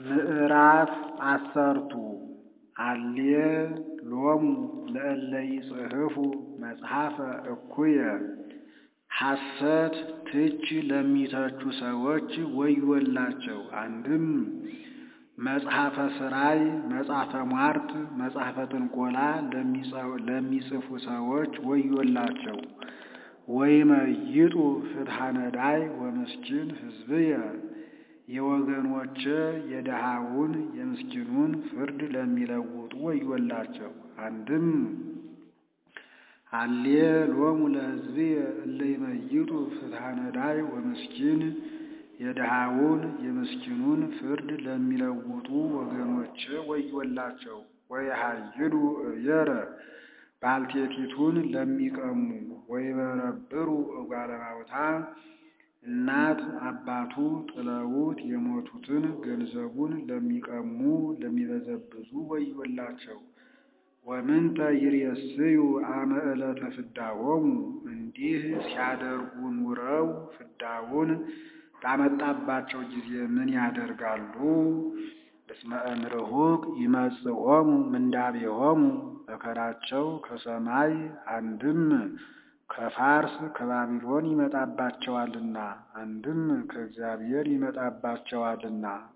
ምዕራፍ አሰርቱ አልየ ሎሙ ለእለ ይጽሕፉ መጽሐፈ እኩየ ሐሰት ትች ለሚተቹ ሰዎች ወዮላቸው። አንድም መጽሐፈ ሥራይ፣ መጽሐፈ ሟርት፣ መጽሐፈ ጥንቆላ ለሚጽፉ ሰዎች ወዮላቸው። ወይመይጡ ፍትሐ ነዳይ ወምስኪን ሕዝብየ የወገኖቼ የድሃውን የምስኪኑን ፍርድ ለሚለውጡ ወዮላቸው። አንድም አልየ ሎሙ ለሕዝብየ እለ ይመይጡ ፍትሐ ነዳይ ወምስኪን የድሃውን የምስኪኑን ፍርድ ለሚለውጡ ወገኖቼ ወዮላቸው። ወየሐይዱ እብየረ ባልቴቲቱን ለሚቀሙ ወይበረብሩ እጓለ እማውታ እናት አባቱ ጥለውት የሞቱትን ገንዘቡን ለሚቀሙ ለሚበዘብዙ ወዮላቸው። ወምንተ ይሬስዩ አመ ዕለተ ፍዳሆሙ እንዲህ ሲያደርጉ ኑረው ፍዳውን ባመጣባቸው ጊዜ ምን ያደርጋሉ? እስመ እምርሁቅ ይመጽኦሙ ምንዳቤሆሙ መከራቸው ከሰማይ አንድም ከፋርስ ከባቢሎን ይመጣባቸዋልና አንድም ከእግዚአብሔር ይመጣባቸዋልና